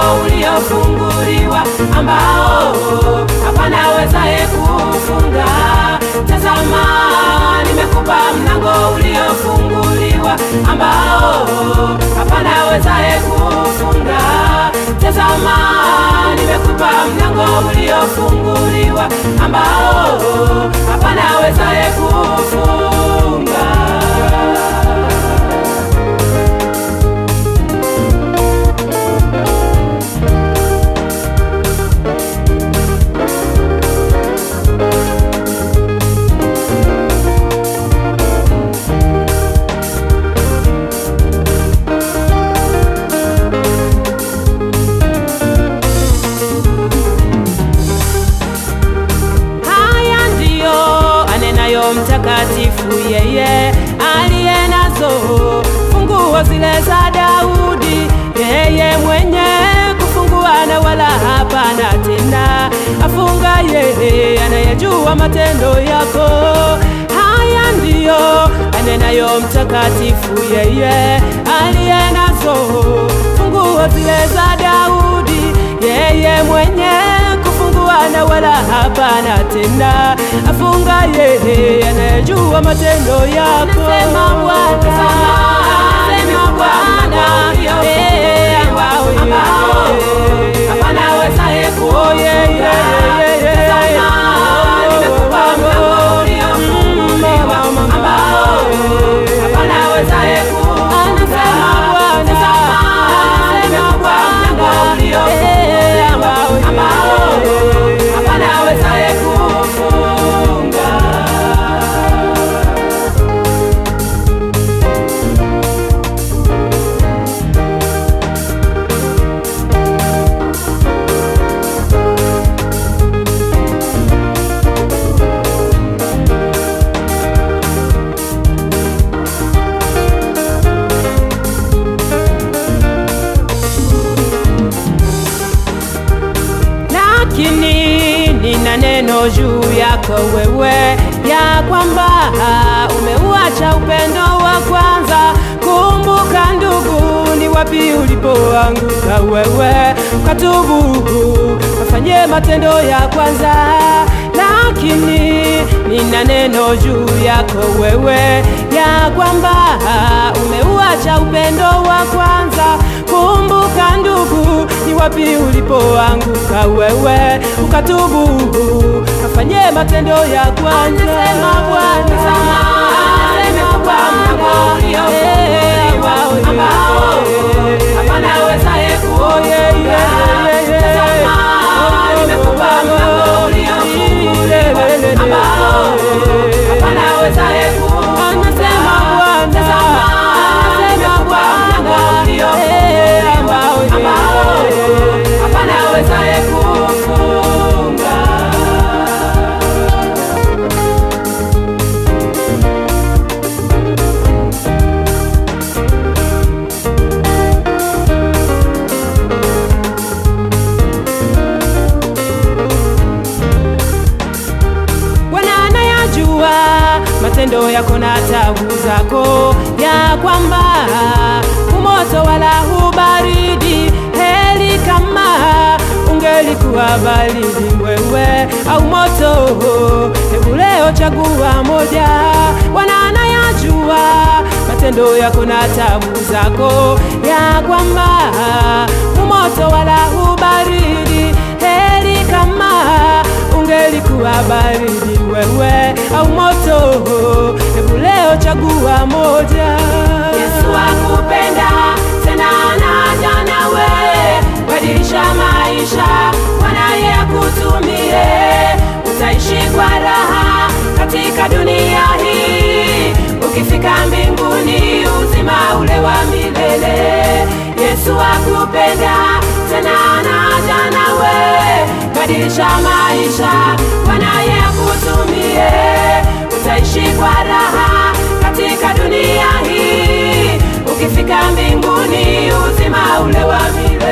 uliofunguliwa ambao hapana wezaye kufunga. Tazama, nimekupa mlango uliofunguliwa ambao hapana wezaye kufunga. Tazama, nimekupa mlango uliofunguliwa ambao hapana wezaye kufunga. Haya ndiyo anenayo mtakatifu yeye aliye nazo funguo zile za Daudi, yeye mwenye kufungua na wala hapana tena afunga, yeye anayejua matendo yako. Haya ndiyo anenayo mtakatifu yeye aliye nazo funguo zile za Daudi, yeye mwenye kufungua na wala hapana tena afunga, yeye anayejua matendo yako. Anasema Bwana, anasema Bwana, eh, ambao yeye hapana wezaye kufunga. Tazama, nimekupa mlango uliofunguliwa ambao hapana wezaye kufunga. Tazama, nimekupa mlango uliofunguliwa ambao hapana wezaye kufunga. lakini nina neno juu yako wewe, ya kwamba umeuacha upendo wa kwanza. Kumbuka ndugu, ni wapi ulipoanguka wewe, ukatubu kafanye matendo ya kwanza. Lakini nina neno juu yako wewe, ya kwamba umeuacha upendo wa kwanza. Kumbuka ndugu, ni wapi ulipoanguka wewe, ukatubu kafanye matendo ya kwanza. Anasema Bwana, anasema Bwana, eh, ambao hapana wezaye kufunga. Tazama, nimekupa mlango uliofunguliwa ambao hapana wezaye kufunga. Anasema Bwana, tazama, nimekupa mlango uliofunguliwa ambao hapana wezaye kufunga. Bwana anayajua matendo yako na tabu zako, ya kwamba umoto wala hubaridi. Heri kama ungelikuwa baridi wewe au moto, hebu leo chagua moja. Bwana anayajua matendo yako na tabu zako, ya kwamba umoto wala hubaridi. Heri kama ungelikuwa baridi wewe au moto, hebu leo chagua moja. Yesu akupenda tena anaja nawe, badilisha maisha, mwanaye akutumie, utaishi kwa raha katika dunia hii, ukifika mbinguni uzima ule wa milele. Yesu akupenda tena anaja nawe, badilisha maisha, mwanaye akutumie, utaishi kwa raha katika dunia hii, ukifika mbinguni uzima ule wa milele.